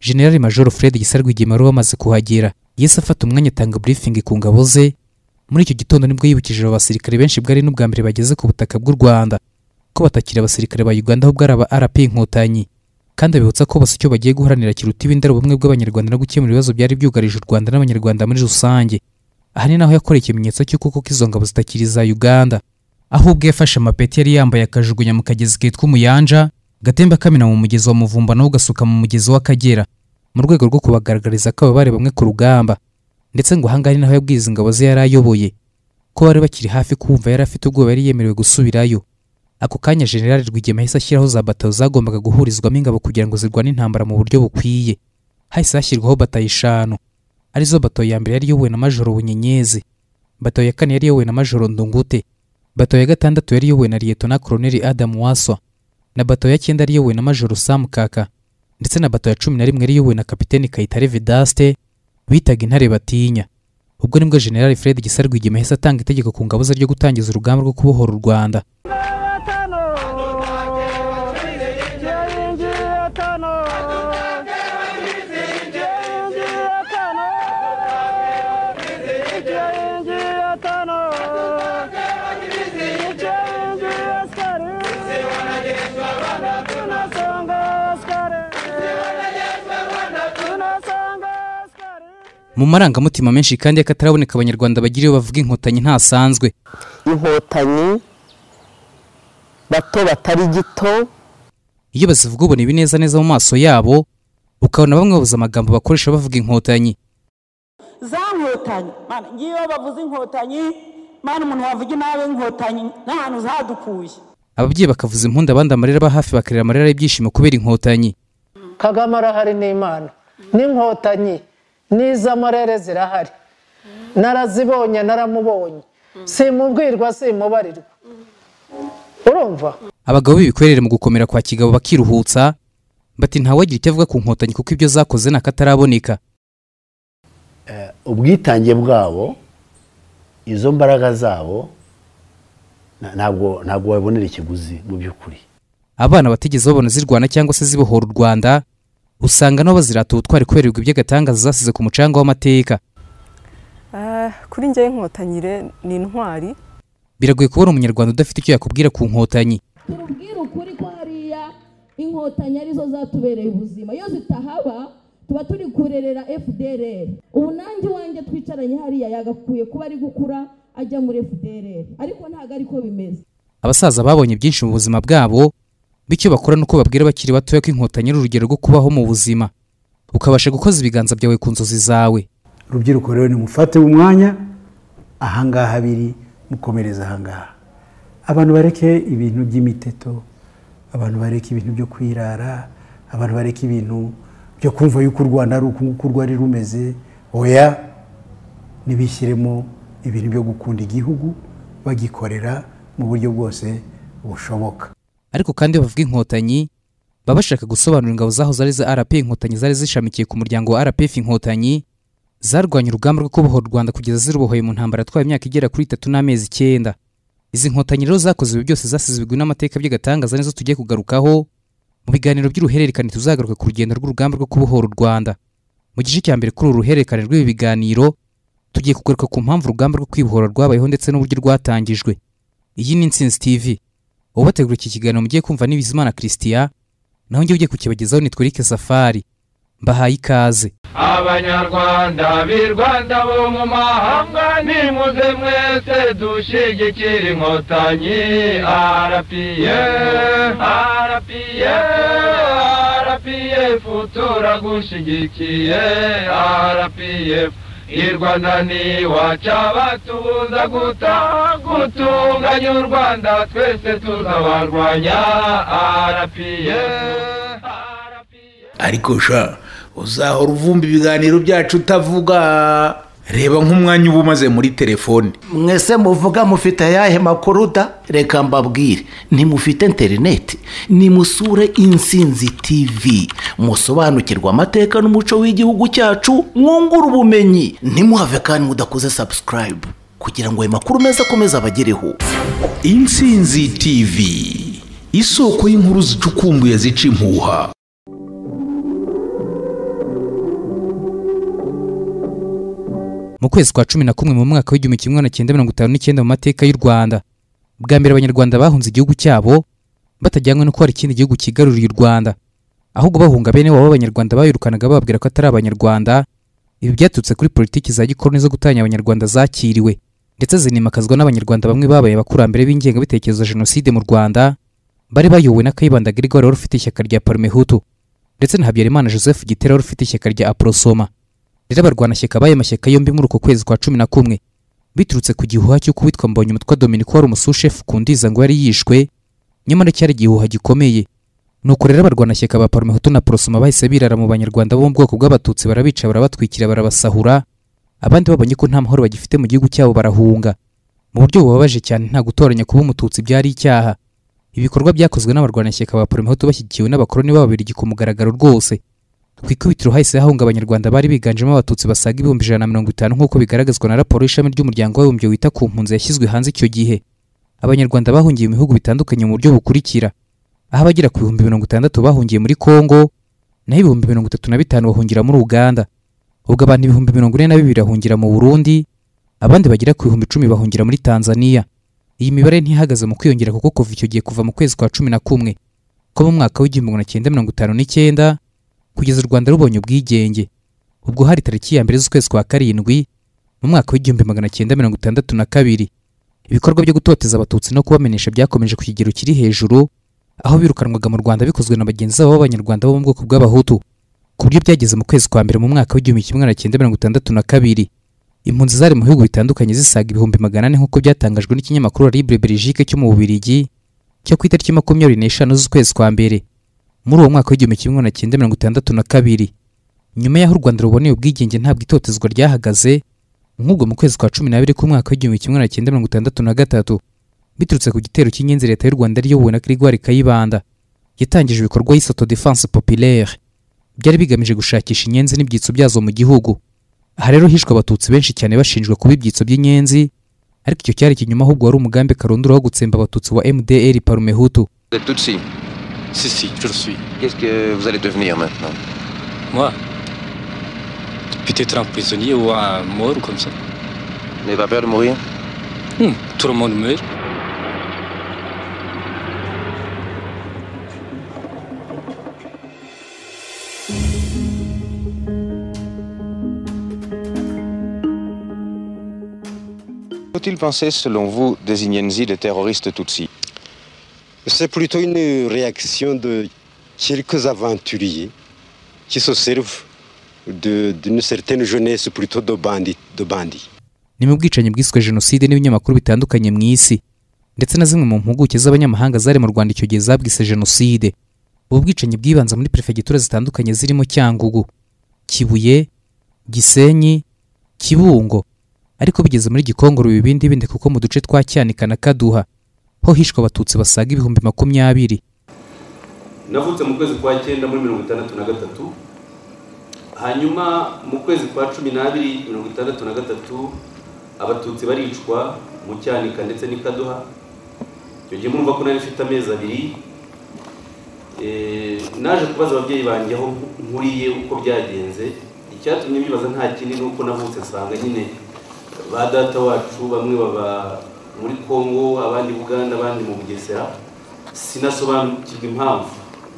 General Major Fred Gisarwigema wari wamaze kuhagera yahise afata umwanya atanga briefing ku ngabo ze muri icyo gitondo nibwo yibukije abo basirikare benshi bwari n'ubwa mbere bageze ku butaka bw'u Rwanda ko batakira abasirikare ba Uganda ahubwo ari aba RP Inkotanyi kandi abibutsa ko bose icyo bagiye guharanira kiruta ibindi ari ubumwe bw'abanyarwanda no gukemura ibibazo byari byugarije u Rwanda n'abanyarwanda muri rusange aha ni naho yakoreye ikimenyetso cy'uko koko izo ngabo zitakiri iza Uganda aho ubwo yafashe amapeti yari yambaye akajugunya mu kagezi kitwa umuyanja gatemba kamena mu mugezi wa muvumba nawo ugasuka mu mugezi w'akagera mu rwego rwo kubagaragariza ko aba bari bamwe ku rugamba ndetse ngo ahangaha ni naho yabwiye izi ngabo ze yari ayoboye ko bari bakiri hafi kumva yari afite ubwoba yari yemerewe gusubirayo ako kanya generali rwigema yahise ashyiraho za bato zagombaga guhurizwamo ingabo kugira ngo zirwane intambara mu buryo bukwiye hahise hashyirwaho batayo eshanu arizo bato ya mbere yari iyobowe na majoro bunyenyezi bato ya kane yari iyobowe na majoro ndungute bato ya gatandatu yari iyobowe na liyetona koroneli adamu waswa na bato ya cyenda yari iyobowe na majoro samu kaka ndetse na bato ya cumi na rimwe yari iyobowe na kapiteni kayitare vidaste bitaga intare batinya ubwo nibwo generali fred gisa rwigema yahise atanga itegeko ku ngabo ze ryo gutangiza urugamba rwo kubohora u rwanda mu marangamutima menshi kandi y'akataraboneka abanyarwanda bagira iyo bavuga inkotanyi ntasanzwe inkotanyi bato batari gito iyo bazivuga ubona ibineza neza mu maso yabo ukabona bamwe babuze amagambo bakoresha bavuga inkotanyi za nkotanyi mana ngiyo bavuze inkotanyi mana umuntu wavuga inabi inkotanyi n'ahantu zadukuye ababyeyi bakavuza impundu abandi amarira aba hafi bakarira amarira y'ibyishimo kubera inkotanyi kagame arahari n'imana n'inkotanyi n'iz'amarere zirahari narazibonye naramubonye simubwirwa simubarirwa urumva abagabo b'ibikwerere mu gukomera kwa kigabo bakiruhutsa bati ntawagira icyo avuga ku nkotanyi kuko ibyo zakoze ni akataraboneka ubwitange bwabo izo mbaraga zabo ntabwo ntabwo wabonera ikiguzi mu by'ukuri abana batigeze babona zirwana cyangwa se zibohora u rwanda usanga nabo bazirata ubutwari kubera ibigwi by'agatangaza zasize ku mucanga w'amateka kuri njyewe inkotanyi ni intwari biragoye kubona umunyarwanda udafite icyo yakubwira ku nkotanyi tubwire ukuri ko hariya inkotanyi arizo zatubereye ubuzima iyo zitahaba tuba turi kurerera fdrr ubu nanjye iwanjye twicaranye hariya yagakwiye kuba ari gukura ajya muri fdrr ariko ntabwo ariko bimeze abasaza babonye byinshi mu buzima bwabo bityo bakora nuko babwira abakiri batoya ko inkotanyi ari urugero rwo kubaho mu buzima ukabasha gukoza ibiganza byawe ku nzozi zawe urubyiruko rero nimufate umwanya ahangaha biri mukomereza ahangaha abantu bareke ibintu by'imiteto abantu bareke ibintu byo kwirara abantu bareke ibintu byo kumva yuko u rwanda ari uku nguku rwari rumeze oya ntibishyiremo ibintu byo gukunda igihugu bagikorera mu buryo bwose bushoboka ariko kandi iyo bavuga inkotanyi baba bashaka gusobanura ingabo zaho zari za rp inkotanyi zari zishamikiye ku muryango wa rpf inkotanyi zarwanya urugamba rwo kubohora u rwanda kugeza zirubohoye mu ntambara yatwaye imyaka igera kuri itatu n'amezi icyenda izi nkotanyi rero zakoze ibi byose zasizwe n'amateka by'agatangaza nizo tugiye kugarukaho mu biganiro by'uruhererekane tuzagaruka ku rugendo rw'urugamba rwo kubohora u rwanda mu gice cya mbere kuri uru ruhererekane rw'ibi biganiro tugiye kugaruka ku mpamvu urugamba rwo kwibohora rwabayeho ndetse n'uburyo rwatangijwe iyi ni intsinzi tv ubategura iki kiganiro mugiye kumva ni Bizimana Christian naho njye ugiye kukibagezaho ni Twirike Safari mbahaye ikaze abanyarwanda b'i Rwanda bo mu mahanga nimuze mwese dushyigikira inkotanyi RPF RPF RPF turagushyigikiye RPF irwana ni wacabatubuza guta gutunganya u rwanda twese tuzabarwanya arapiye ariko sha uzahora uvumba ibiganiro byacu utavuga reba nk'umwanya uba umaze muri telefone mwese muvuga mufite ayahe makuru da reka mbabwire ntimufite interineti nimusure insinzi tivi musobanukirwa amateka n'umuco w'igihugu cyacu mwungura ubumenyi ntimuhave kandi mudakoze sabusikarayibu kugira ngo ayo makuru meza akomeze abagereho insinzi tivi isoko y'inkuru zicukumbuye zica impuha mu kwezi kwa cumi na kumwe mu mwaka w'igihumbi kimwe magana cyenda mirongo itanu n'icyenda mu mateka y'u rwanda bwa mbere abanyarwanda bahunze igihugu cyabo batajyanywe no ko hari ikindi gihugu cyigaruriye u rwanda ahubwo bahunga bene wabo b'abanyarwanda bayirukanaga bababwira ko atari abanyarwanda ibi byaturutse kuri politiki za gikoroni zo gutanya abanyarwanda zakiriwe ndetse zinimakazwa n'abanyarwanda bamwe babaye abakurambere b'ingengabitekerezo ya jenoside mu rwanda bari bayobowe na kayibanda Gregor wari ufite ishyaka rya parmehutu ndetse na habyarimana joseph gitera wari ufite ishyaka rya aprosoma rero abarwanashyaka b'ayo mashyaka yombi muri uko kwezi kwa cumi na kumwe biturutse ku gihuha cy'uko witwa mbonyumutwa dominiko wari umusushefu ku ndiza ngo yari yishwe nyamara cyari igihuha gikomeye nuko rero abarwanashyaka ba parmehutu na porosoma bahise birara mu banyarwanda bo mu bwoko bw'abatutsi barabica barabatwikira barabasahura abandi babonye ko nta mahoro bagifite mu gihugu cyabo barahunga mu buryo bubabaje cyane nta gutoranya kuba umututsi byari icyaha ibikorwa byakozwe n'abarwanashyaka ba parmehutu bashyigikiwe n'abakoroni b'ababirigi ku mugaragaro rwose ku ikubitiro hahise hahunga abanyarwanda bari biganjemo abatutsi basaga ibihumbi ijana na mirongo itanu nk'uko bigaragazwa na raporo y'ishami ry'umuryango w'abibumbye wita ku mpunzi yashyizwe hanze icyo gihe abanyarwanda bahungiye mu bihugu bitandukanye mu buryo bukurikira aho abagera ku bihumbi mirongo itandatu bahungiye muri kongo naho ibihumbi mirongo itatu na bitanu bahungira muri uganda ubwo abantu ibihumbi mirongo ine na bibiri bahungira mu burundi abandi bagera ku bihumbi icumi bahungira muri tanzania iyi mibare ntihagaze mu kwiyongera kuko kuva icyo gihe kuva mu kwezi kwa cumi na kumwe ko mu mwaka w'igihumbi magana cyenda mirongo itanu n'icyenda kugeza u rwanda rubonye ubwigenge ubwo hari tariki ya mbere z'ukwezi kwa karindwi mu mwaka w'igihumbi magana cyenda mirongo itandatu na kabiri ibikorwa byo gutoteza abatutsi no kubamenyesha byakomeje ku kigero kiri hejuru aho birukanwaga mu rwanda bikozwe na bagenzi babo b'abanyarwanda bo mu bwoko bw'abahutu ku buryo byageze mu kwezi kwa mbere mu mwaka w'igihumbi kimwe magana cyenda mirongo itandatu na kabiri impunzi zari mu bihugu bitandukanye zisaga ibihumbi magana ane nk'uko byatangajwe n'ikinyamakuru libre belgique cyo mu bubirigi cyo ku itariki makumyabiri n'eshanu z'ukwezi kwa mbere muri uwo mwaka w'igihumbi kimwe magana cyenda mirongo itandatu na kabiri nyuma y'aho u rwanda ruboneye ubwigenge ntabwo itotezwa ryahagaze nk'ubwo mu kwezi kwa cumi n'abiri k'umwaka w'igihumbi kimwe magana cyenda mirongo itandatu na gatatu biturutse ku gitero cy'ingenzi leta y'u rwanda riyobowe na kirigwari kayibanda yatangije ibikorwa y'isauto defense populaire byari bigamije gushakisha inyenzi n'ibyitso byazo mu gihugu aha rero hishwe abatutsi benshi cyane bashinjwa kuba ibyitso by'inyenzi ariko icyo cyari ikinyuma ahubwo wari umugambi karundura wo gutsemba abatutsi wa mdr parumehutu Tutsi Si, si, je le suis. Qu'est-ce que vous allez devenir maintenant Moi Peut-être un prisonnier ou un mort ou comme ça. N'avez pas peur de mourir Tout le monde meurt. Faut-il penser, selon vous, des Inyenzi, des terroristes Tutsis C'est plutôt une réaction de quelques aventuriers qui se servent de- d'une certaine jeunesse plutôt de bandits. De bandits. ni mu bwicanyi bwiswe jenoside n'ibinyamakuru bitandukanye mu isi ndetse na zimwe mu mpuguke z'abanyamahanga zari mu rwanda icyo gihe zabwise jenoside ubu bwicanyi bwibanze muri perefegitura zitandukanye zirimo cyangugu kibuye gisenyi kibungo ariko bigeze muri gikongoro biba ibindi bindi kuko mu duce twa cyanika na kaduha ho hishwe abatutsi basaga ibihumbi makumyabiri navutse mu kwezi kwa cyenda muri mirongo itandatu na gatatu hanyuma mu kwezi kwa cumi n'abiri mirongo itandatu na gatatu abatutsi baricwa mu cyanika ndetse n'ikaduha icyo gihe murumva ko nari mfite amezi abiri Eh, naje kubaza ababyeyi banjye aho nkuriye uko byagenze icyatumye mbibaza nta kindi ni uko navutse nsanga nyine ba data wacu bamwe baba muri kongo abandi buganda abandi mu bugesera sinasobanukirwa impamvu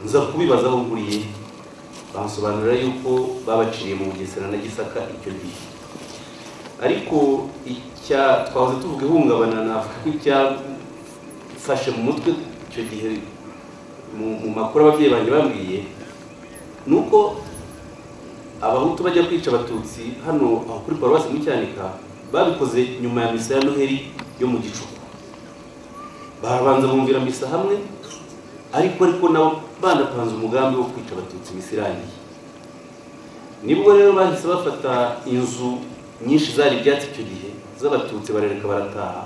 nza kubibaza aho nkuriye bansobanurira yuko babaciriye mu bugesera na gisaka icyo gihe ariko icya twahoze tuvuga ihungabana navuga ko icyafashe mu mutwe icyo gihe mu mu makuru ababyeyi banjye bambwiye ni uko abahutu bajya kwica abatutsi hano aho kuri paruwasi mu cyanika babikoze nyuma ya misa ya noheri yo mu gicuku barabanza bumvira misa hamwe ariko ariko nabo banapanze umugambi wo kwica abatutsi misa irangiye nibwo rero bahise bafata inzu nyinshi zari ibyatsi icyo gihe z'abatutsi barareka barataha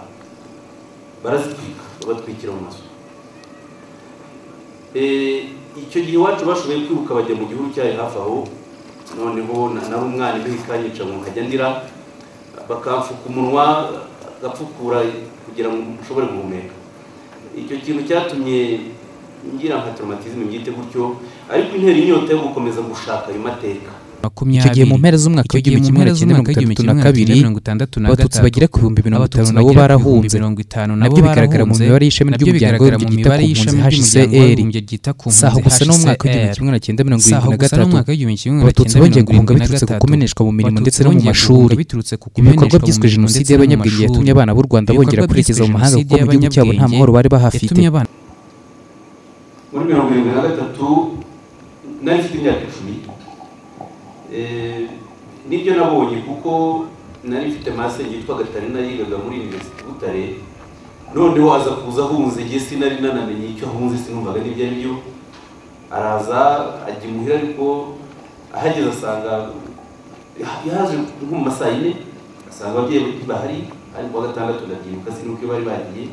barazitwika babatwikira mu mazu Eh, icyo gihe iwacu bashoboye kwiruka bajya mu gihugu cyari hafi aho noneho na- nari umwana imbeho ikanyica ngo nkajya ndira bakamfuka umunwa agapfukura kugira ngo ushobore guhumeka icyo kintu cyatumye ngira nka traumatisme mbyite gutyo ariko intera inyota yo gukomeza gushaka ayo mateka makumyabiri icyo gihe mu mpera z'umwaka w'igihumbi kimwe magana cyenda mirongo itandatu na kabiri abatutsi bagera ku bihumbi mirongo itanu nabo barahunze nabyo bigaragara mu mibare y'ishami ry'umuryango w'abibumbye ryita ku mpunzi hcr saho gusa no mu mwaka w'igihumbi kimwe magana cyenda mirongo irindwi na gatatu abatutsi bongeye guhunga biturutse ku kumeneshwa mu mirimo ndetse no mu mashuri ibikorwa byiswe jenoside y'abanyabwenge yatumye abana b'u rwanda bongera kwerekeza mu mahanga kuko mu gihugu cyabo nta mahoro bari bahafite muri mirongo irindwi na gatatu nari mfite imyaka icumi nibyo nabonye kuko nari mfite mase yitwa gatarina yigaga muri universite butare noneho aza kuza ahunze igihe sinari nanamenye icyo ahunze sinumvaga n'ibyo ari byo araza ajya imuhira ariko ahageze asanga yaje nko mu masaa yine asanga ababyeyi bahari ariko wa gatandatu ndabyibuka sinuko bari bagiye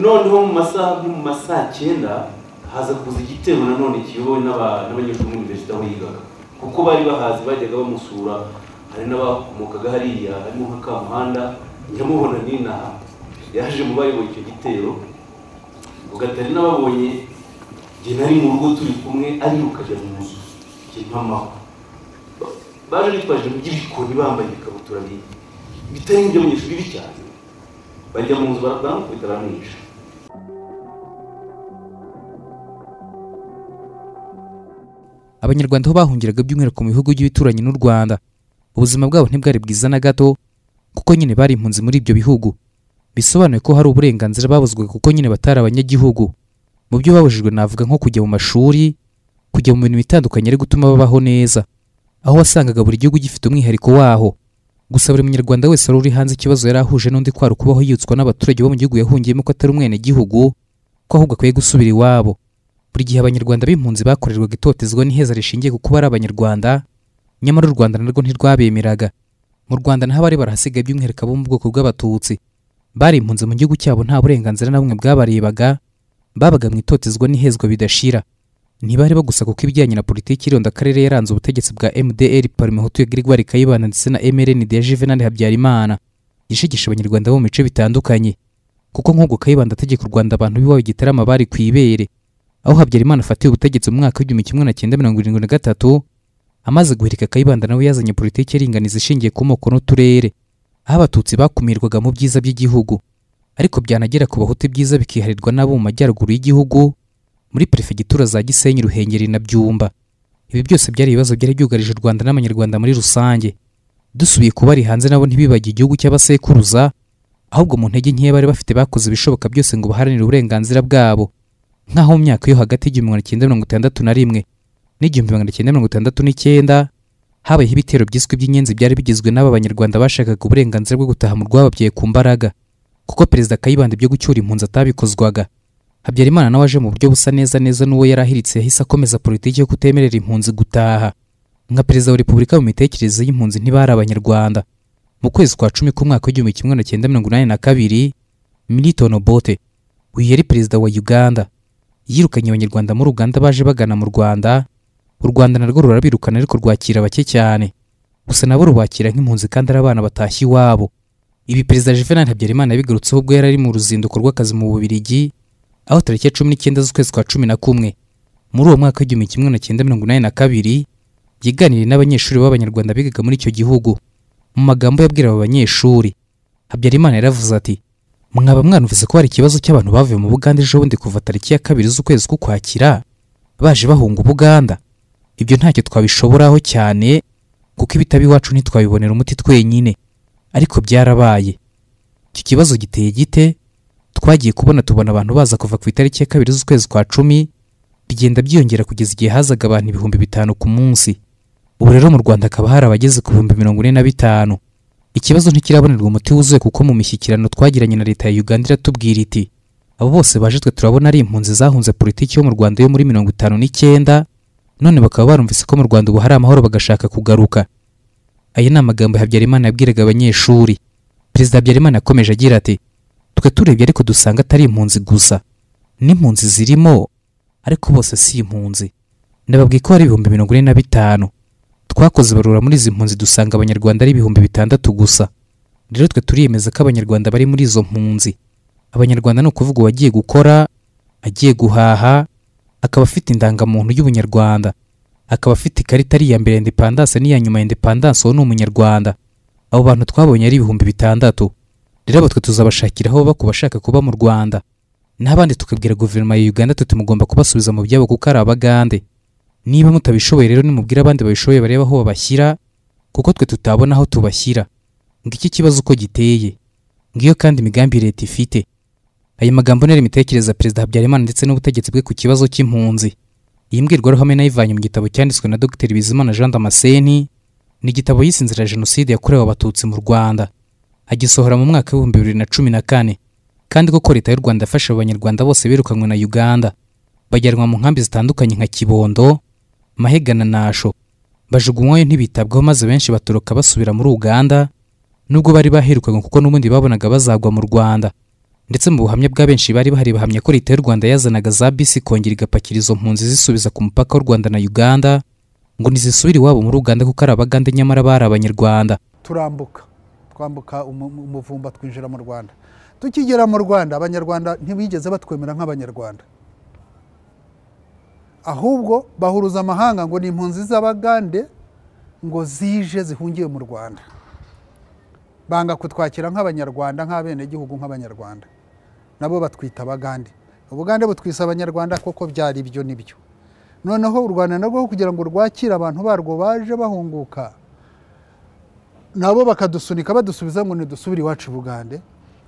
noneho mu masaha nko mu masaa cyenda haza kuza igitero nanone kiyobowe n'aba- n'abanyeshuri muri universite aho yigaga kuko bari bahazi bajyaga bamusura hari n'abakomokaga hariya harimo nka kamuhanda nyamubona n'inaha yaje mu bayoboye icyo gitero ngo gatari n'ababonye njye nari mu rugo turi kumwe ariruka ajya mu nzu njye mpamaho Ba- baje bitwaje iby'ibikoni bambaye ibikabutura bi- bitari iby'abanyeshuri bicyane bajya mu nzu bara- baramukubita baramwica abanyarwanda aho bahungiraga by'umwihariko mu bihugu by'ibituranyi n'u rwanda ubuzima bwabo ntibwari bwiza na gato kuko nyine bari impunzi muri ibyo bihugu bisobanuye ko hari uburenganzira babuzwe kuko nyine batari abanyagihugu mu byo babujijwe navuga nko kujya mu mashuri kujya mu bintu bitandukanye ari gutuma babaho neza aho wasangaga buri gihugu gifite umwihariko waho gusa buri munyarwanda wese wari uri hanze ikibazo yari ahuje n'undi kwari ukubaho yibutswa n'abaturage bo mu gihugu yahungiyemo ko atari umwenegihugu ko ahubwo akwiye gusubira iwabo buri gihe abanyarwanda b'impunzi bakorerwaga itotezwa n'iheza rishingiye ku kuba ari abanyarwanda nyamara u rwanda narwo ntirwabemeraga mu rwanda naho abari barahasigaye by'umwihariko abo mu bwoko bw'abatutsi bari impunzi mu gihugu cyabo nta burenganzira na bumwe bwabarebaga babaga mu itotezwa n'ihezwa bidashira ntibareba gusa kuko ibijyanye na politiki y'ironda akarere yaranze ubutegetsi bwa mdr parmehutu ya gregoire kayibanda ndetse na mrn de juvenal habyarimana yishigisha abanyarwanda bo mu bice bitandukanye kuko nk'ubwo kayibanda ategeka u rwanda abantu b'iwabo gitarama bari ku ibere aho habyarimana afatiye ubutegetsi mu mwaka w'igihumbi kimwe na cyenda mirongo irindwi na gatatu amaze guhirika kayibanda nawe yazanye politiki iringaniza ishingiye ku moko n'uturere aho abatutsi bakumirwaga mu byiza by'igihugu ariko byanagera ku bahutu ibyiza bikiharirwa n'abo mu majyaruguru y'igihugu muri perefegitura za gisenyi ruhengeri na byumba ibi byose byari ibibazo byari byugarije u rwanda n'abanyarwanda muri rusange dusubiye ku bari hanze nabo ntibibagiye igihugu cy'abasekuruza ahubwo mu ntege nkeya bari bafite bakoze ibishoboka byose ngo baharanire uburenganzira bwabo nk'aho mu myaka yo hagati y'igihumbi magana cyenda mirongo itandatu na rimwe n'igihumbi magana cyenda mirongo itandatu n'icyenda habayeho ibitero byiswe by'inyenzi byari bigizwe n'aba banyarwanda bashakaga uburenganzira bwo gutaha mu rwababyaye ku mbaraga kuko perezida kayibanda ibyo gucyura impunzi atabikozwaga habyarimana nawe aje mu buryo busa neza neza n'uwo yari ahiritse yahise akomeza politiki yo kutemerera impunzi gutaha nka perezida wa repubulika mu mitekerereze y'impunzi ntibari abanyarwanda mu kwezi kwa cumi k'umwaka w'igihumbi kimwe magana cyenda mirongo inani na kabiri milton obote uyu yari perezida wa uganda yirukanye abanyarwanda muri uganda baje bagana mu rwanda u rwanda narwo rurabirukana ariko rwakira bake cyane gusa nabo rubakira nk'impunzi kandi ari abana batashye iwabo ibi perezida juvenal habyarimana yabigarutseho ubwo yari ari mu ruzinduko rw'akazi mu bubirigi aho tariki ya cumi n'icyenda z'ukwezi kwa cumi na kumwe muri uwo mwaka w'igihumbi kimwe magana cyenda mirongo inani na kabiri yiganiriye n'abanyeshuri b'abanyarwanda bigaga muri icyo gihugu mu magambo yabwira abo banyeshuri habyarimana yaravuze ati mwaba mwanumvise ko hari ikibazo cy'abantu bavuye mu buganda ejo bundi kuva tariki ya kabiri z'ukwezi k'ukwakira baje bahunga ubuganda ibyo ntacyo twabishoboraho cyane kuko ibitabo iwacu ntitwabibonera umuti twenyine ariko byarabaye icyo kibazo giteye gite twagiye kubona tubona abantu baza kuva ku itariki ya kabiri z'ukwezi kwa cumi bigenda byiyongera kugeza igihe hazaga abantu ibihumbi bitanu ku munsi ubu rero mu rwanda hakaba hari abageze ku bihumbi mirongo ine na bitanu ikibazo ntikirabonerwa umuti wuzuye kuko mu mishyikirano twagiranye na leta ya uganda iratubwira iti abo bose baje twe turabona ari impunzi zahunze politiki yo mu rwanda yo muri mirongo itanu n'icyenda none bakaba barumvise ko mu rwanda ubu hari amahoro bagashaka kugaruka aya ni amagambo habyarimana yabwiraga abanyeshuri perezida habyarimana yakomeje agira ati twe turebye ariko dusanga atari impunzi gusa n'impunzi zirimo ariko bose si impunzi ndababwiye ko hari ibihumbi mirongo ine na bitanu twakoze ibarura muri izi mpunzi dusanga abanyarwanda ari ibihumbi bitandatu gusa rero twe turiyemeza ko abanyarwanda bari muri izo mpunzi abanyarwanda ni ukuvuga uwagiye gukora agiye guhaha akaba afite indangamuntu y'ubunyarwanda akaba afite ikarita ari iya mbere ya indepandanse n'iya nyuma ya indepandanse uwo ni umunyarwanda abo bantu twabonye ari ibihumbi bitandatu rero abo twe tuzabashakira aho baba ku bashaka kuba mu rwanda n'abandi tukabwira guverinoma ya uganda tuti mugomba kubasubiza mu byabo kuko ari abagande niba mutabishoboye rero nimubwire abandi babishoboye barebe aho babashyira kuko twe tutabona aho tubashyira ngo iki kibazo uko giteye ngiyo kandi imigambi leta ifite ayo magambo ni imitekerereze ya perezida habyarimana ndetse n'ubutegetsi bwe ku kibazo cy'impunzi iyi mbwirwaruhame nayivanye mu gitabo cyanditswe na dr bizimana jean damascene ni igitabo yise inzira ya jenoside yakorewe abatutsi mu rwanda agisohora mu mwaka w'ibihumbi bibiri na cumi na kane kandi koko leta y'u rwanda yafashe abanyarwanda bose birukanywe na uganda bajyanwa mu nkambi zitandukanye nka kibondo mahega na nasho bajugunywayo ntibitabwaho maze benshi batoroka basubira muri uganda nubwo bari baherukanywe kuko n'ubundi babonaga bazagwa mu rwanda ndetse mu buhamya bwa benshi bari bahari bahamya ko leta y'u rwanda yazanaga za bisi kongera igapakira izo mpunzi zisubiza ku mupaka w'u rwanda na uganda ngo ntizisubire iwabo muri uganda kuko ari abagande nyamara bari abanyarwanda turambuka twambuka umu- umuvumba twinjira mu rwanda tukigera mu rwanda abanyarwanda ntibigeze batwemera nk'abanyarwanda ahubwo bahuruza amahanga ngo ni impunzi z'abagande ngo zije zihungiye mu rwanda banga kutwakira nk'abanyarwanda nk'abenegihugu nk'abanyarwanda nabo batwita abagande ubugande butwisa abanyarwanda koko byari byo nibyo noneho u rwanda narwo kugira ngo rwakire abantu barwo baje bahunguka nabo bakadusunika badusubiza ngo nidusubire iwacu i bugande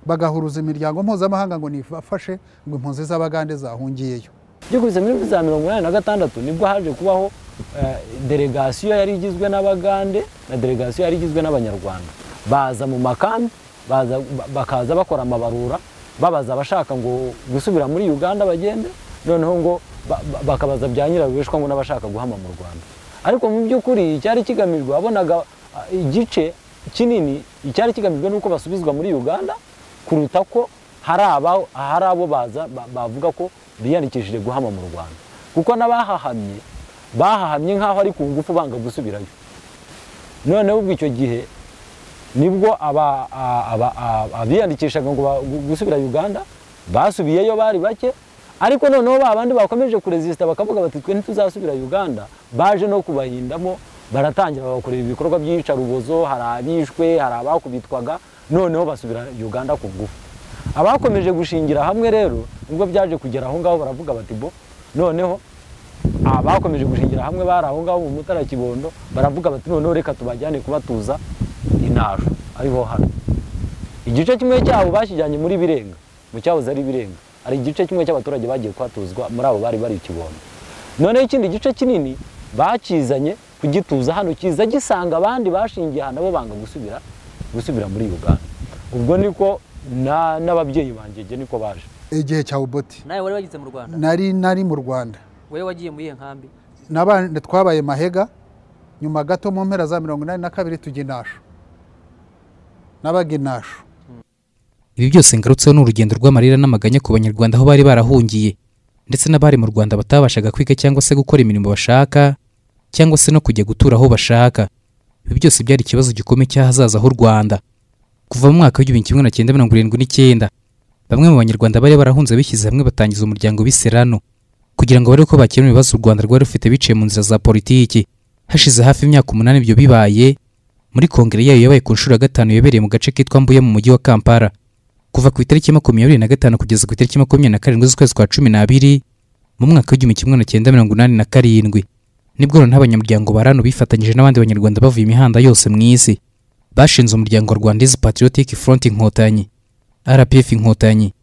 bagahuruza imiryango mpuzamahanga ngo nifashe ngo impunzi z'abagande zahungiyeyo byukuri muri za mirongo inani na gatandatu nibwo haje kubaho eh, delegasiyo yari igizwe n'abagande na delegasiyo yari igizwe n'abanyarwanda baza mu makambi baza- ba- bakaza bakora amabarura babaza abashaka ngo gusubira muri uganda bagende noneho ngo ba- ba- bakabaza bya nyirabishwa ngo n'abashaka guhama mu rwanda ariko mu by'ukuri icyari kigamijwe wabonaga ah, igice kinini icyari kigamijwe ni uko basubizwa muri uganda kuruta ko hari aba- hari abo baza ba- bavuga ko biyandikishije guhama mu rwanda kuko n'abahahamye bahahamye nk'aho ari ku ngufu banga gusubirayo noneho ubwo icyo gihe nibwo aba- a- aba- a- abiyandikishaga ngo ba- gu- gusubira uganda basubiyeyo bari bake ariko noneho ba bandi bakomeje kurezisita bakavuga bati twe ntituzasubira uganda baje no kubahindamo baratangira babakorera ibikorwa by'iyicarubozo hari abishwe hari abakubitwaga noneho basubira uganda ku ngufu abakomeje gushingira hamwe rero nibwo byaje kugera aho ngaho baravuga bati bo noneho abakomeje gushingira hamwe bari aho ngaho mu mutara kibondo baravuga bati noneho reka tubajyane kubatuza inasho ariho hano igice kimwe cyabo bakijyanye muri birenga mu cyahoze ari birenga hari igice kimwe cy'abaturage bagiye kuhatuzwa muri abo bari bari i kibondo noneho ikindi gice kinini bakizanye kugituza hano kiza gisanga abandi bashingiye aha nabo banga gusubira gusubira muri uganda ubwo niko na- n'ababyeyi banjye njye niko baje igihe cya uboti nawe wari wagize mu rwanda nari nari mu rwanda wowe wagiye muri iyo nkambi n'abandi twabaye mahega nyuma gato mu mpera za mirongo inani na kabiri tujya inasho nabaga inasho ibi byose ngarutseho ni urugendo rw'amarira n'amaganya ku banyarwanda aho bari barahungiye ndetse n'abari mu rwanda batabashaga kwiga cyangwa se gukora imirimo bashaka cyangwa se no kujya gutura aho bashaka ibi byose byari ikibazo gikomeye cy'ahazaza h'u rwanda kuva mu mwaka w'igihumbi kimwe na cyenda mirongo irindwi n'icyenda bamwe mu banyarwanda bari barahunze bishyize hamwe batangiza umuryango biserano kugira ngo barebe ko bakemura ibibazo u rwanda rwari rufite biciye mu nzira za politiki hashize hafi imyaka umunani ibyo bibaye muri kongere yayo yabaye ku nshuro ya gatanu yabereye mu gace kitwa mbuye mu mujyi wa kampala kuva ku itariki makumyabiri na gatanu kugeza ku itariki makumyabiri na karindwi z'ukwezi kwa cumi n'abiri mu mwaka w'igihumbi kimwe na cyenda mirongo inani na karindwi nibwo noneho abanyamuryango ba rano bifatanyije n'abandi banyarwanda bavuye imihanda yose mu isi bashinze umuryango wa rwandizi patriotic front inkotanyi rpf inkotanyi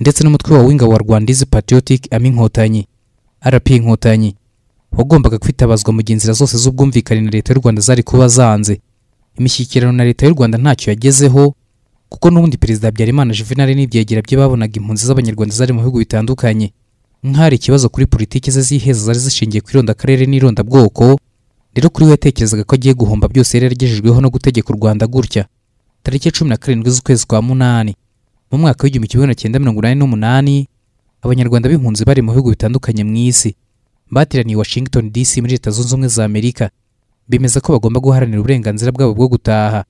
ndetse n'umutwe wa w'ingabo wa rwandizi patriotic ami inkotanyi rp inkotanyi wagombaga kwitabazwa mu gihe inzira zose z'ubwumvikane na leta y'u rwanda zari kuba zanze imishyikirano na leta y'u rwanda ntacyo yagezeho kuko n'ubundi perezida habyarimana juvenal n'ibyegera bye babonaga impunzi z'abanyarwanda zari mu bihugu bitandukanye nk'ahari ikibazo kuri politiki ze z'iheza zari zishingiye ku irondakarere n'irondabwoko rero kuri we yatekerezaga ko agiye guhomba byose yari yaragejejweho no gutegeka u rwanda gutya tariki ya cumi na karindwi z'ukwezi kwa munani mu mwaka w'igihumbi kimwe magana cyenda mirongo inani n'umunani abanyarwanda b'impunzi bari mu bihugu bitandukanye mu isi bateraniye i washington dc muri leta zunze ubumwe za amerika bemeza ko bagomba guharanira uburenganzira bwabo bwo gutaha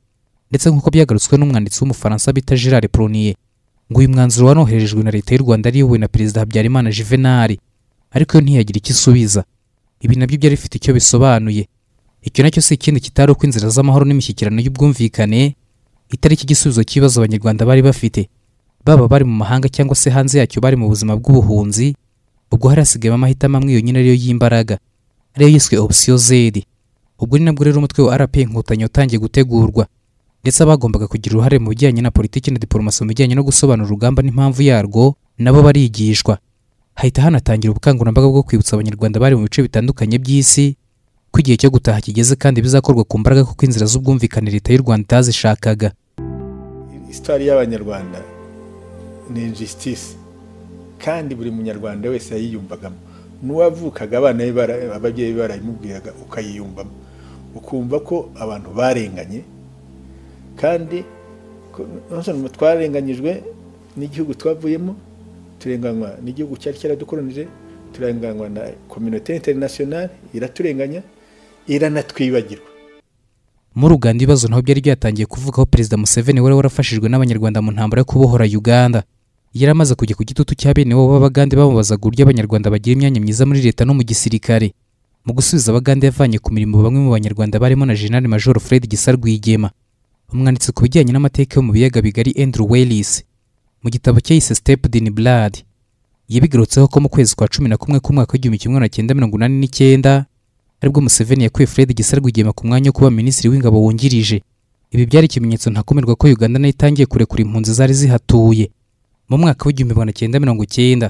ndetse nk'uko byagarutswe n'umwanditsi w'umufaransa bita gerard pronier ngo uyu mwanzuro wanoherejwe na leta y'u rwanda ariyobowe na perezida habyarimana juvenali ariko yo ntiyagira icyo isubiza ibi nabyo byari bifite icyo bisobanuye icyo nacyo si ikindi kitari uko inzira z'amahoro n'imishyikirano y'ubwumvikane itariki igisubizo cy'ibibazo abanyarwanda bari bafite baba bari mu mahanga cyangwa se hanze yacyo bari mu buzima bw'ubuhunzi ubwo hari hasigayemo amahitamo amwe yonyine ariyo y'imbaraga ariyo yiswe opsiyo zedi ubwo ni nabwo rero umutwe wa rp inkotanyi watangiye gutegurwa ndetse abagombaga kugira uruhare mu bijyanye na politiki na diporomasi mu bijyanye no gusobanura urugamba n'impamvu yarwo nabo barigishwa hahita hanatangira ubukangurambaga bwo kwibutsa abanyarwanda bari mu bice bitandukanye by'isi ko igihe cyo gutaha kigeze kandi bizakorwa ku mbaraga kuko inzira z'ubwumvikane leta y'u rwanda itazishakaga isitari y'abanyarwanda ni injisitisi kandi buri munyarwanda wese yayiyumvagamo n'uwavukaga abana be bara- ababyeyi be barayimubwiraga ukayiyumvamo ukumva ko abantu barenganye kandi ko- nonese ngo twarenganyijwe n'igihugu twavuyemo turenganywa n'igihugu cyari cyaradukoronije turenganywa na kominote interinasiyonari iraturenganya iranatwibagirwa muri uganda ibibazo naho byari byatangiye kuvugaho perezida museveni wari warafashijwe n'abanyarwanda mu ntambara yo kubohora uganda yari amaze kujya ku gitutu cya bene wabo b'abagande bamubazaga uburyo abanyarwanda bagira imyanya myiza muri leta no mu gisirikare mu gusubiza abagande yavanye ku mirimo bamwe mu banyarwanda barimo na jenerali major fred gisa rwigema umwanditsi ku bijyanye n'amateka yo mu biyaga bigari andrew wellis mu gitabo cye yise stepped in blood yabigarutseho ko mu kwezi kwa cumi na kumwe k'umwaka w'igihumbi kimwe magana cyenda mirongo inani n'icyenda aribwo Museveni yakuye Fred Gisa Rwigema ku mwanya wo kuba minisitiri w'ingabo wungirije ibi byari ikimenyetso ntakumirwa ko Uganda nayo itangiye kurekura impunzi zari zihatuye mu mwaka w'igihumbi magana cyenda mirongo cyenda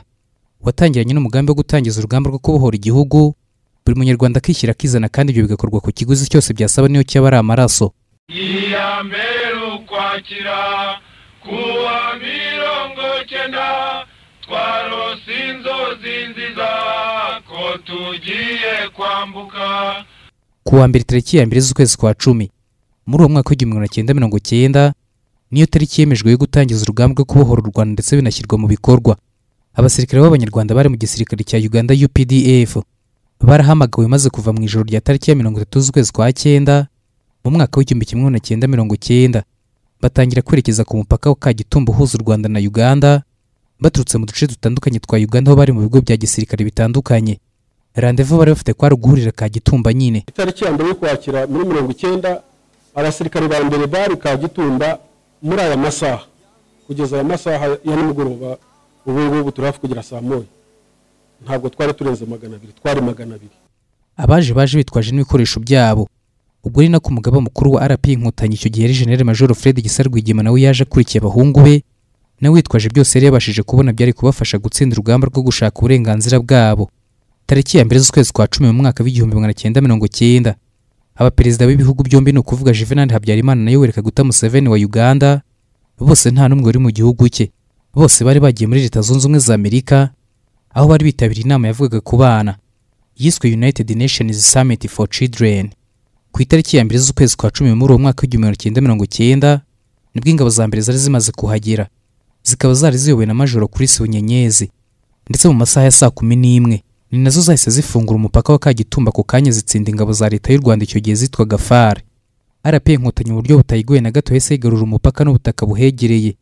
watangiranye n'umugambi wo gutangiza urugamba rwo kubohora igihugu buri munyarwanda akishyira akizana kandi ibyo bigakorwa ku kiguzi cyose byasaba niyo cyaba ari amaraso iya mbere ukwakira kuwa mirongo cyenda twarose inzozi nziza ko tugiye kwambuka ku wa mbere tariki ya mbere z'ukwezi kwa cumi muri uwo mwaka w'igihumbi magana cyenda mirongo cyenda niyo tariki yemejwe yo gutangiza urugamba rwo kubohora u rwanda ndetse binashyirwa mu bikorwa abasirikare b'abanyarwanda bari mu gisirikare cya uganda updf barahamagawe maze kuva mu ijoro rya tariki ya mirongo itatu z'ukwezi kwa cyenda mu mwaka w'igihumbi kimwe magana cyenda mirongo cyenda batangira kwerekeza ku mupaka wa kagitumba uhuza u rwanda na uganda baturutse mu duce dutandukanye twa uganda aho bari mu bigo bya gisirikare bitandukanye randevu bari bafite kwari uguhurira kagitumba nyine itariki ya mbere y'ukwakira muri mirongo icyenda abasirikare ba mbere bari kagitumba muri aya masaha kugeza aya masaha ya nimugoroba ubu ngubu turi hafi kugera saa moya ntabwo twari turenze magana abiri twari magana abiri abaje baje bitwaje n'ibikoresho byabo ubwo ni nako umugaba mukuru wa rp inkotanyi icyo gihe yari general major fred gisa rwigema nawe yaje akurikiye abahungu be nawe witwaje byose yari yabashije kubona byari kubafasha gutsinda urugamba rwo gushaka uburenganzira bwabo tariki ya mbere z'ukwezi kwa cumi mu mwaka w'igihumbi magana cyenda mirongo cyenda abaperezida b'ibihugu byombi ni ukuvuga juvenal habyarimana na yoweri kaguta museveni wa uganda bose nta n'umwe wari mu gihugu cye bose bari bagiye muri leta zunze ubumwe za amerika aho bari bitabiriye inama yavugaga ku bana yiswe united nations summit for children ku itariki ya mbere z'ukwezi kwa cumi muri uwo mwaka w'igihumbi magana cyenda mirongo cyenda nibwo ingabo za mbere zari zimaze kuhagera zikaba zari ziyobowe na majoro kuri bunyenyezi ndetse mu masaha ya saa kumi n'imwe ni nazo zahise zifungura umupaka wa kagitumba ako kanya zitsinda ingabo za leta y'u rwanda icyo gihe zitwaga far rp inkotanyi mu buryo butayigoye na gato yahise yigarurira umupaka n'ubutaka buhegereye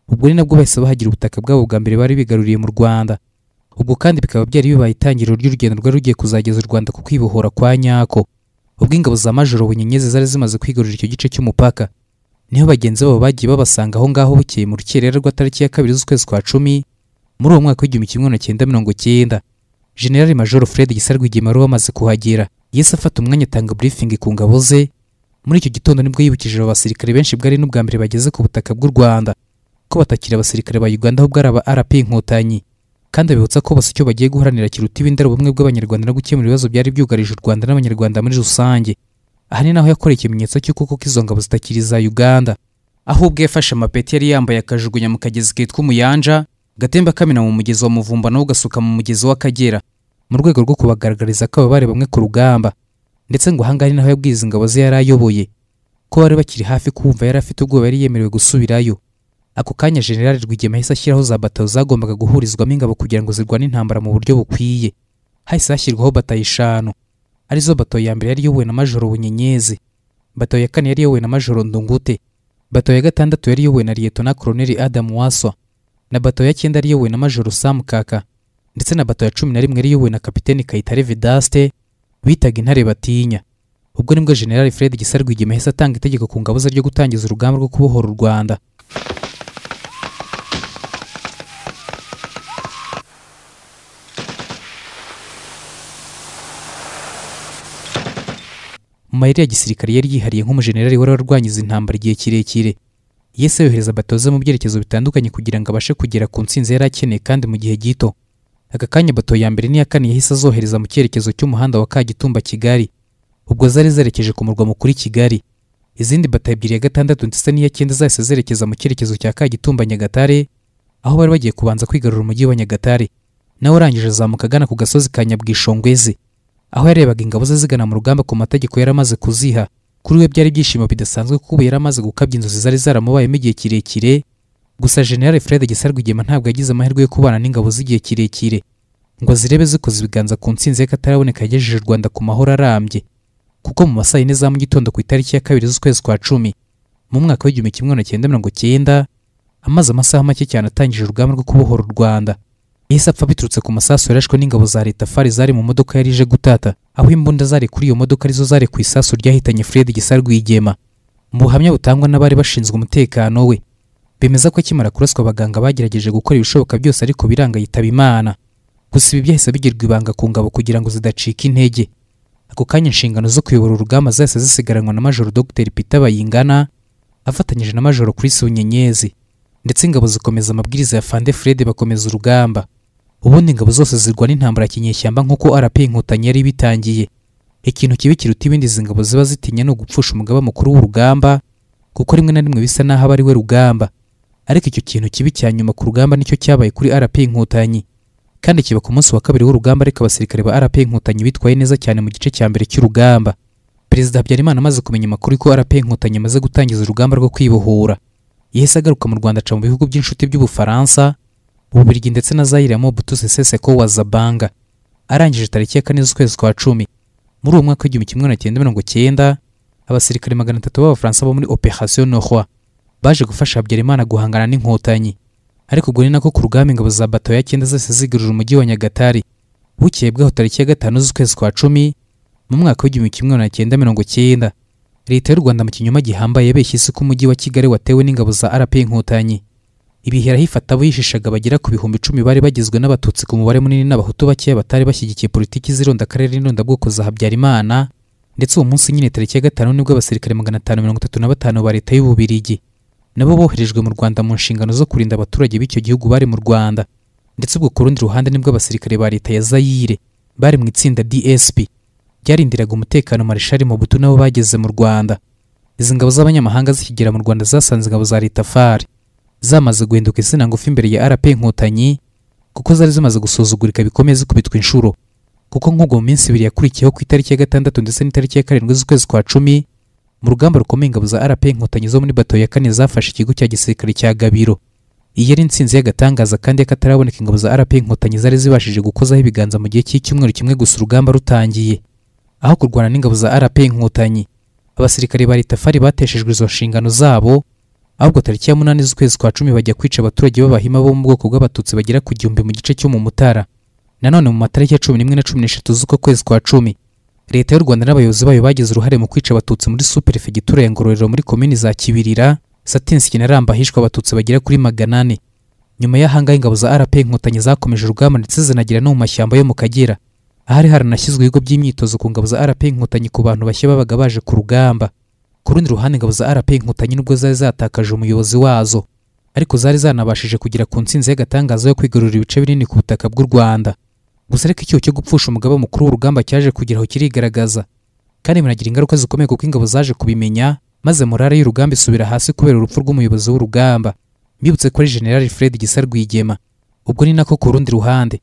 ubwo ni nabwo bahise bahagira ubutaka bwabo bwa mbere bari bigaruriye mu rwanda ubwo kandi bikaba byari bibaye itangiriro ry'urugendo rwari rugiye kuzageza u rwanda ku kwibohora kwa nyako ubwo ingabo za majoro bunyenyezi zari zimaze kwigarurira icyo gice cy'umupaka niho bagenzi babo bagiye babasanga aho ngaho bukeye mu rukerera rwa tariki ya kabiri z'ukwezi kwa cumi muri uwo mwaka w'igihumbi kimwe magana cyenda mirongo cyenda generali majoro fred gisa rwigema wari wamaze kuhagera yahise afata umwanya atanga burifingi ku ngabo ze muri icyo gitondo nibwo yibukije abo basirikare benshi bwari n'ubwa mbere bageze ku butaka bw'u rwanda ko batakiri abasirikare ba uganda ahubwo ari aba rp inkotanyi kandi abibutsa ko bose icyo bagiye guharanira kiruta ibindi ari ubumwe bw'abanyarwanda no gukemura ibibazo byari byugarije u rwanda n'abanyarwanda muri rusange aha ni naho yakoreye ikimenyetso cy'uko koko izo ngabo zitakiri iza uganda aho ubwo yafashe amapeti yari yambaye akajugunya mu kagezi kitwa umuyanja gatemba kamena mu mugezi wa muvumba nawo gasuka mu mugezi w'akagera mu rwego rwo kubagaragariza ko ababare bamwe ku rugamba ndetse ngo ahangaha ni naho yabwiye izi ngabo ze yari ayoboye ko bari bakiri hafi kumva yari afite ubwoba yari yemerewe gusubirayo ako kanya generali rwigema yahise ashyiraho za batayo zagombaga guhurizwamo ingabo kugira ngo zirwane intambara mu buryo bukwiye hahise hashyirwaho batayo eshanu arizo bato ya mbere yari iyobowe na majoro bunyenyezi bato ya kane yari iyobowe na majoro ndungute bato ya gatandatu yari iyobowe na liyeto na koroneli adamu waswa na bato ya cyenda yari iyobowe na majoro samu kaka ndetse na bato ya cumi na rimwe yari iyobowe na kapiteni kayitare vedaste bitaga intare batinya ubwo nibwo general fred gisa rwigema yahise atanga itegeko ku ngabo ze ryo gutangiza urugamba rwo kubohora u rwanda mu mayeri ya gisirikare yari yihariye nk'umujenerali wari warwanyize intambara igihe kirekire yese yohereza batoze mu byerekezo bitandukanye kugira ngo abashe kugera ku ntsinzi yari akeneye kandi mu gihe gito aka kanya bato ya mbere n'iya kane yahise azohereza mu cyerekezo cy'umuhanda wa kagitumba kigali ubwo zari zerekeje ku murwa mukuru i kigali izindi bato ebyiri ya gatandatu ndetse n'iya cyenda zahise zerekeza mu cyerekezo cya kagitumba nyagatare aho bari bagiye kubanza kwigarura umujyi wa nyagatare nawe urangije azamuka agana ku gasozi ka nyabwishongwezi aho yarebaga ingabo ze zigana mu rugamba ku mategeko yari amaze kuziha kuri we byari ibyishimo bidasanzwe kuko ubu yari amaze gukabya inzozi zari zaramubayemo igihe kirekire gusa general fred gisarwigema ntabwo yagize amahirwe yo kubana n'ingabo z'igihe kirekire ngo zirebe zikoze ibiganza ku ntsinzi y'akataraboneka yagejeje u rwanda ku mahoro arambye kuko mu masaha yine za mu gitondo ku itariki ya kabiri z'ukwezi kwa cumi mu mwaka w'igihumbi kimwe magana cyenda mirongo cyenda amaze amasaha make cyane atangije urugamba rwo kubohora u rwanda yahise apfa biturutse ku masasu yarashwe n'ingabo za leta fari zari mu modoka yari ije gutata aho imbunda zari kuri iyo modoka arizo zari ku isasu ryahitanye fred gisa rwigema mu buhamya butangwa n'abari bashinzwe umutekano we bemeza ko akimara kuraswa abaganga bagerageje gukora ibishoboka byose ariko biranga yitaba imana gusa ibi byahise bigirwa ibanga ku ngabo kugira ngo zidacika intege ako kanya inshingano zo kuyobora urugamba zahise zisigaranwa na majoro dr peter bayingana afatanyije na majoro chris bunyenyezi ndetse ingabo zikomeza amabwiriza ya fande fred bakomeza urugamba ubundi ingabo zose zirwana intambara ya kinyeshyamba nk'uko rp inkotanyi yari ibitangiye ikintu kibi kiruta ibindi izi ngabo ziba zitinya ni ugupfusha umugaba mukuru w'urugamba kuko rimwe na rimwe bisa n'aho aba ari we rugamba ariko icyo kintu kibi cya nyuma ku rugamba nicyo cyabaye kuri rp inkotanyi kandi kiba ku munsi wa kabiri w'urugamba ariko abasirikare ba rp inkotanyi bitwaye neza cyane mu gice cya mbere cy'urugamba perezida habyarimana amaze kumenya amakuru ko rp inkotanyi amaze gutangiza urugamba rwo kwibohora yahise agaruka mu rwanda aca mu bihugu by'inshuti by'ubufaransa ububiligi ndetse na zayire mobutu seseseko wa zabanga arangije tariki ya kane z'ukwezi kwa cumi muri uwo mwaka w'igihumbi kimwe magana cyenda mirongo cyenda abasirikare magana atatu b'abafaransa bo muri operation norwa baje gufasha habyarimana guhangana n'inkotanyi ariko ubwo ni nako ku rugamba ingabo za bato ya cyenda zose zigarura umujyi wa nyagatari bukeye bwaho tariki ya gatanu z'ukwezi kwa cumi mu mwaka w'igihumbi kimwe magana cyenda mirongo cyenda leta y'u rwanda mu kinyoma gihambaye yabeshye isi ko umujyi wa kigali watewe n'ingabo za rp inkotanyi ibihera hifata abo yishishaga bagera ku bihumbi icumi bari bagizwe n'abatutsi ku mubare munini n'abahutu bakeya batari bashyigikiye politiki z'ironda akarere n'irondabwoko za habyarimana ndetse uwo munsi nyine tariki ya gatanu nibwo abasirikare magana atanu mirongo itatu na batanu ba leta y'ububirigi nabo boherejwe mu rwanda mu nshingano zo kurinda abaturage b'icyo gihugu bari mu rwanda ndetse ubwo ku rundi ruhande nibwo abasirikare ba leta ya zayire bari mu itsinda dsp byarindiraga umutekano marishari Mobutu nabo bageze mu Rwanda izi ngabo z'abanyamahanga zikigera mu Rwanda zasanze ingabo za leta fari zamaze guhinduka insina ngufi imbere ya RP Inkotanyi kuko zari zimaze gusuzugurika bikomeye zikubitwa inshuro kuko nk'ubwo mu minsi ibiri yakurikiyeho ku itariki ya gatandatu ndetse n'itariki ya karindwi z'ukwezi kwa cumi mu rugamba rukomeye ingabo za RP Inkotanyi zo muri bato ya kane zafashe ikigo cya gisirikare cya Gabiro iyi yari intsinzi y'agatangaza kandi y'akataraboneka ingabo za RP Inkotanyi zari zibashije gukozaho ibiganza mu gihe cy'icyumweru kimwe gusa urugamba rutangiye aho kurwana n'ingabo za RP Inkotanyi abasirikare ba leta fari bateshejwe izo nshingano zabo ahubwo tariki ya munani z'ukwezi kwa cumi bajya kwica abaturage b'abahima bo mu bwoko bw'abatutsi bagera ku gihumbi mu gice cyo mu mutara nanone mu matariki ya cumi n'imwe na cumi n'eshatu z'uko kwezi kwa cumi leta y'u rwanda n'abayobozi bayo bagize uruhare mu kwica abatutsi muri superefegitura ya ngororero muri komini za kibirira satinski na ramba hishwe abatutsi bagera kuri magana ane nyuma y'ahangaha ingabo za rp inkotanyi zakomeje urugamba ndetse zinagera no mu mashyamba yo mu kagera ahari haranashyizwe ibigo by'imyitozo ku ngabo za RP Inkotanyi ku bantu bashya babaga baje ku rugamba ku rundi ruhande ingabo za RP Inkotanyi nubwo zari zatakaje umuyobozi wazo ariko zari zanabashije kugera ku ntsinzi y'agatangaza yo kwigarurira ibice binini ku butaka bw'u Rwanda gusa ariko icyuho cyo gupfusha umugaba mukuru w'urugamba cyaje kugeraho kirigaragaza kandi binagira ingaruka zikomeye kuko ingabo zaje kubimenya maze morale y'urugamba isubira hasi kubera urupfu rw'umuyobozi w'urugamba mbibutse kuri General Fred Gisa Rwigema ubwo ni nako ku rundi ruhande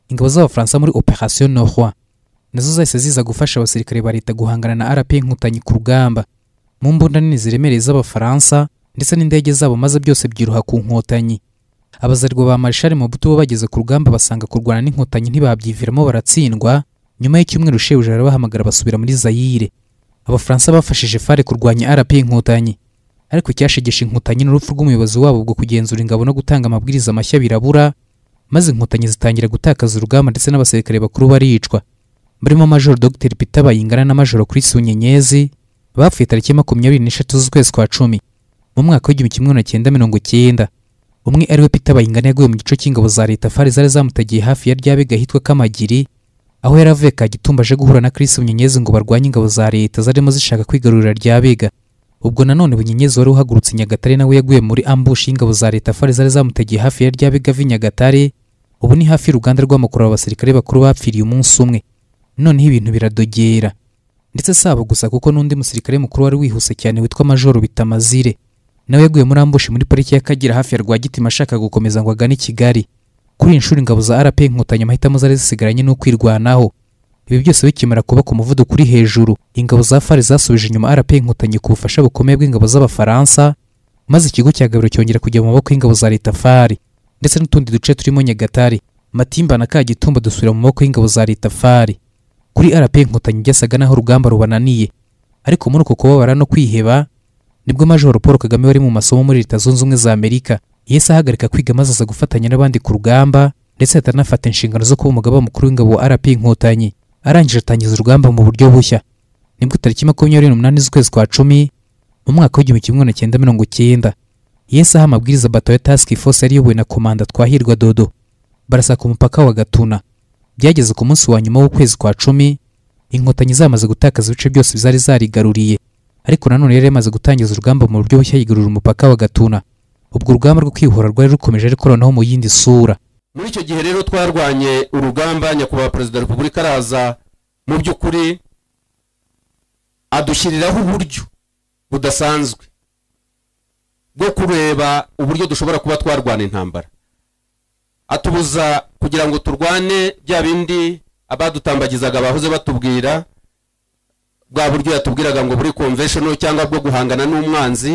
ingabo z'abafaransa muri operation norwa nazo zahise ziza gufasha abasirikare ba leta guhangana na rp inkotanyi ku rugamba mu mbunda nini ziremereye z'abafaransa ndetse n'indege zabo maze byose byiruha ku nkotanyi abazarwa ba marishari mobutu bo bageze ku rugamba basanga kurwana n'inkotanyi ntibabyiviramo baratsindwa nyuma y'icyumweru shebuja arabahamagara basubira muri zayire abafaransa bafashije fare kurwanya rp inkotanyi ariko icyashegesha inkotanyi n'urupfu rw'umuyobozi wabo bwo kugenzura ingabo no gutanga amabwiriza mashya birabura maze inkotanyi zitangira gutakaza urugamba ndetse n'abasirikare bakuru baricwa barimo majoro dr peter bayingana na majoro chris unyenyezi bapfuye tariki ya makumyabiri n'eshatu z'ukwezi kwa cumi mu mwaka w'igihumbi kimwe magana cyenda mirongo cyenda umwe ari we peter bayingana yaguye mu gico cy'ingabo za leta fari zari zamutagiye hafi ya ryabega ahitwa kamagiri aho yari avuye kagitumba aje guhura na chris bunyenyezi ngo barwanye ingabo za leta zarimo zishaka kwigarurira ryabega ubwo nanone bunyenyezi wari uhagurutse nyagatare nawe yaguye muri ambushi y'ingabo za leta fari zari zamutagiye hafi ya ryabega vi nyagatare ubu ni hafi y'uruganda rw'amakuru aba basirikare bakuru bapfiriye umunsi umwe noneho ibintu biradogera ndetse si abo gusa kuko n'undi musirikare mukuru wari wihuse cyane witwa majoro bitamazire nawe yaguye muri ambushi muri pariki y'akagera hafi ya rwagitima ashaka gukomeza ngo agane i kigali kuri iyi nshuro ingabo za rp inkotanyi amahitamo zari zisigaranye n'ukwirwanaho ibi byose bikimara kuba ku muvuduko uri hejuru ingabo za fari zasubije inyuma rp inkotanyi ku bufasha bukomeye bw'ingabo z'abafaransa maze ikigo cya gabiro cyongera kujya mu maboko y'ingabo za leta fari ndetse n'utundi duce turimo nyagatare matimba na kagitumba dusubira mu maboko y'ingabo za leta fari kuri rp inkotanyi byasaga n'aho urugamba rubananiye ariko muri uko kubabara no kwiheba nibwo majoro paul kagame wari mu masomo muri leta zunze ubumwe za amerika yahise ahagarika kwiga maze aza gufatanya n'abandi ku rugamba ndetse ahita anafata inshingano zo kuba umugaba mukuru w'ingabo wa rp inkotanyi arangije atangiza urugamba mu buryo bushya nibwo tariki makumyabiri n'umunani z'ukwezi kwa cumi mu mwaka w'igihumbi kimwe magana cyenda mirongo cyenda yahise aha amabwiriza bato ya task force yari iyobowe na komanda twahirwa dodo barasaka umupaka wa gatuna byageze ku munsi wa nyuma w'ukwezi kwa cumi inkotanyi zamaze gutakaza ibice byose zari zarigaruriye ariko nanone yari yamaze gutangiza urugamba mu buryo bushya yigarurira umupaka wa gatuna ubwo urugamba rwo kwihora rwari rukomeje ariko noneho mu yindi sura muri icyo gihe rero twarwanye urugamba nyakubahwa perezida wa repubulika araza mu by'ukuri adushyiriraho uburyo budasanzwe bwo kureba uburyo dushobora kuba twarwana intambara atubuza kugira ngo turwane bya bindi abadutambagizaga bahoze batubwira bwa buryo yatubwiraga ngo buri konvesheni cyangwa bwo guhangana n'umwanzi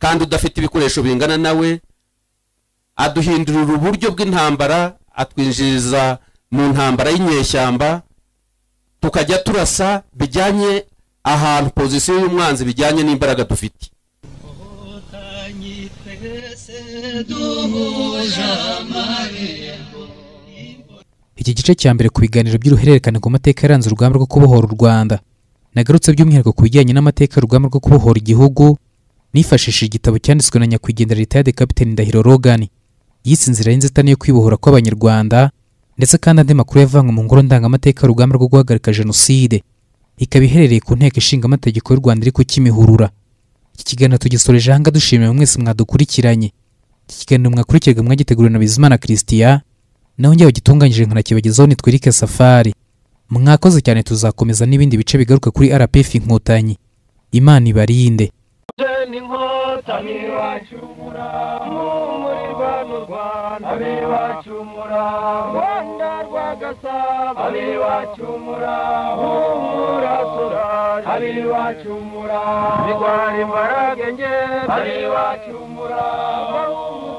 kandi udafite ibikoresho bingana nawe aduhindurira uburyo bw'intambara atwinjiriza mu ntambara y'inyeshyamba tukajya turasa bijyanye ahantu pozisiyo y'umwanzi bijyanye n'imbaraga dufite iki gice cya mbere ku biganiro by'uruhererekane ku mateka yaranze urugamba rwo kubohora u rwanda nagarutse by'umwihariko ku bijyanye n'amateka y'urugamba rwo kubohora igihugu nifashishije igitabo cyanditswe na nyakwigendera leta ya Capitaine Ndahiro Rogan yise inzira y'inzitane yo kwibohora kw'abanyarwanda ndetse kandi andi makuru yavanywe mu ngoro ndangamateka y'urugamba rwo guhagarika jenoside ikaba iherereye ku nteko ishinga amategeko y'u Rwanda iri ku Kimihurura iki kiganiro tugisoreje ahanga dushimiye mwese mwadukurikiranye iki kiganiro mwakurikirwa mwagiteguriwe na Bizimana Christian naho njyewe gitunganyije nkanakibagezaho ni Twirike Safari mwakoze cyane tuzakomeza n'ibindi bice bigaruka kuri RPF inkotanyi Imana ibarinde inkotanyi bacumura muri bano rwanda abe bacumura rwanda rwagasaba abe bacumura humurasura abe bacumura bitwara imbaraga nge abe bacumura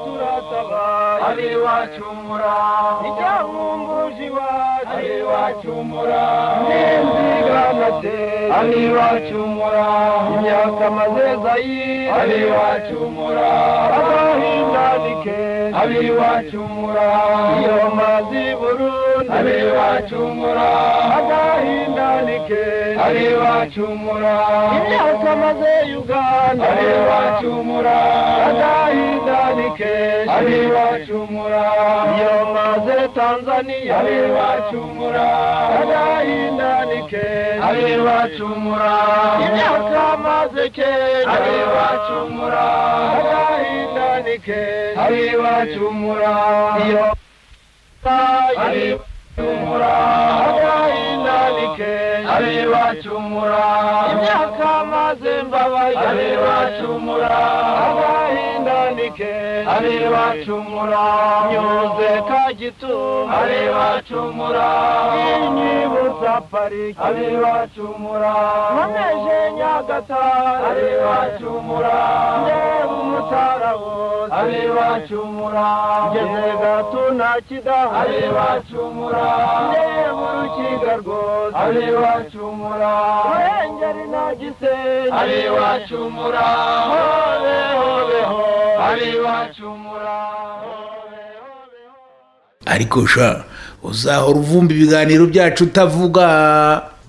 turataba abe bacumura icyahumbuje iwacu abe bacumura n'inziganate abe bacumura imyaka mazeza yi abe bacumura abahindadike abe bacumura iyo mazi burundi abe bacumura abahindadike abe bacumura imyaka maze uganda abe bacumura abahindadike abe bacumura iyo maze tanzania abe bacumura abahindadike abe bacumura imyaka maze kenya abe bacumura abahindadike abe bacumura iyo abe bacumura abahindadike abe bacumura imyaka maze mbabaye abe bacumura abahindadike abe bacumura nyoze kagituma abe bacumura inyibutsa pariki abe bacumura nkomeje nyagatare abe bacumura ndeba umutarawo abe bacumura ngeze gatuna kidaho abe bacumura ndeba urukiga rwose abe bacumura ruhengeri na gisenyi abe bacumura hobe hobe ho abe bacumura ariko sha uzahora uvumba ibiganiro byacu utavuga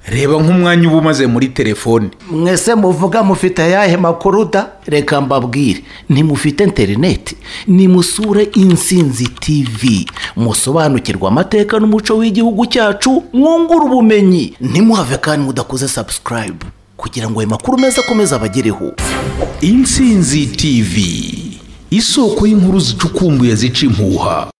reba nk'umwanya uba umaze muri telefone mwese muvuga mufite ayahe makuru da reka mbabwire ntimufite interineti nimusure insinzi tivi musobanukirwe amateka n'umuco w'igihugu cyacu mwungure ubumenyi ntimuhave kandi mudakoze sabusikarayibu kugira ngo ayo makuru meza akomeze abagereho insinzi tivi isoko y'inkuru zicukumbuye zica impuha